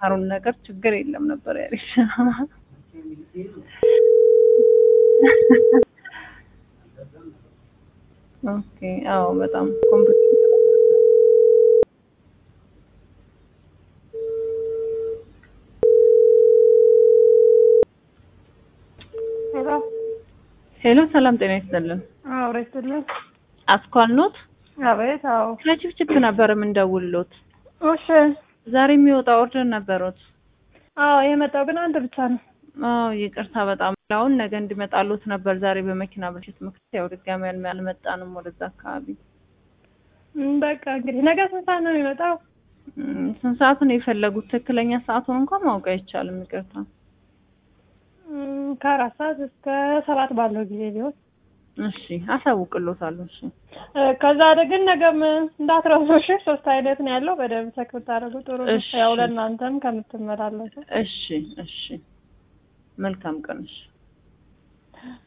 የምትማሩን ነገር ችግር የለም ነበር ያለሽ። ኦኬ አዎ በጣም ኮምፒውተር ሄሎ ሄሎ ሰላም ጤና ይስጥልን። አዎ ረስትልን አስኳል ኖት አቤት አዎ ከችፕችፕ ነበር የምንደውልሎት። እሺ ዛሬ የሚወጣ ኦርደር ነበሩት። አዎ የመጣው ግን አንድ ብቻ ነው አዎ ይቅርታ በጣም አሁን ነገ እንዲመጣሉት ነበር። ዛሬ በመኪና ብልሽት ምክንያት ያው ድጋሚ አልመ- አልመጣንም ወደዛ አካባቢ። እም፣ በቃ እንግዲህ ነገ ስንት ሰዓት ነው የሚመጣው እም፣ ስንት ሰዓት ነው የፈለጉት? ትክክለኛ ሰዓቱን እንኳን ማወቅ አይቻልም። ይቅርታ እም፣ ከአራት ሰዓት እስከ ሰባት ባለው ጊዜ ቢሆን እሺ አሳውቅሎታለሁ። እሺ እ፣ ከዛ ወደ ግን ነገም እንዳትረሱ እሺ ሶስት አይነት ነው ያለው በደንብ ቸክ ብታደርጉ ጥሩ ነው እሺ። ያው ለእናንተም ከምትመላለሱ እሺ እሺ መልካም ቀን እሺ